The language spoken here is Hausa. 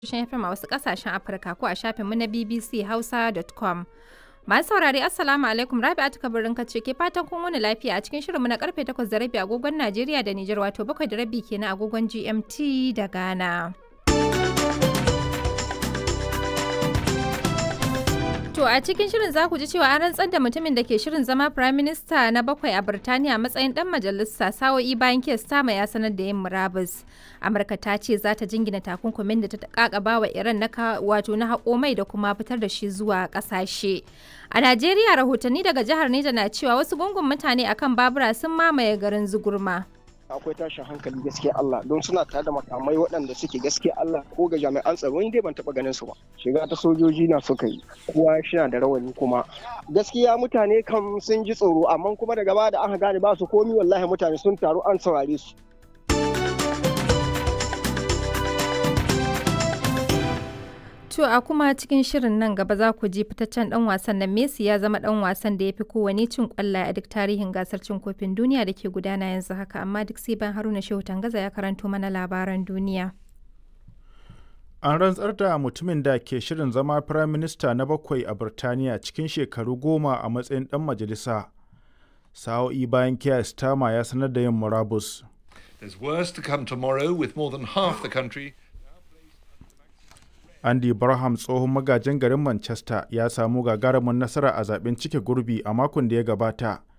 tashoshin FM a wasu ƙasashen Afirka ko a shafinmu na bbchausa.com. Masu saurare Assalamu alaikum Rabi'atu Kabirin kace ke fatan kun wani lafiya a cikin shirinmu na karfe 8 da rabi agogon Najeriya da Nijar wato 7 da rabi kenan agogon GMT da Ghana. To a cikin shirin za ku ji cewa an rantsar da mutumin da ke shirin zama Prime Minister na bakwai a Birtaniya matsayin dan majalisa sa'o'i bayan kes tama ya sanar da yin murabus. Amurka ta ce za ta jingina takunkumin da ta kakaba wa Iran na wato na haƙo mai da kuma fitar da shi zuwa ƙasashe. A Najeriya rahotanni daga jihar Neja na cewa wasu gungun mutane akan babura sun mamaye garin Zugurma. akwai tashin hankali gaskiya Allah don suna tare da makamai waɗanda suke gaskiya Allah ko ga jami'an tsaro ni dai ban taɓa ganin su ba shiga ta sojoji na suka yi kowa shina da rawani kuma gaskiya mutane kam sun ji tsoro amma kuma daga baya da aka gane ba su komi wallahi mutane sun taru an saurare su To a kuma cikin shirin nan gaba za ku ji fitaccen dan wasan nan Messi ya zama dan wasan da ya fi kowane cin kwallaye a duk tarihin gasar cin kofin duniya da ke gudana yanzu haka amma duk sai ban Haruna Shehu Tangaza ya karanto mana labaran duniya. An rantsar da mutumin da ke shirin zama Firayim Minista na bakwai a Birtaniya cikin shekaru goma a matsayin dan majalisa. Sa'o'i bayan Keir Starmer ya sanar da yin murabus. There's worse to come tomorrow with more than half the country Andy Barham tsohon magajin garin Manchester ya samu gagarumin nasara a zaben cike gurbi a makon da ya gabata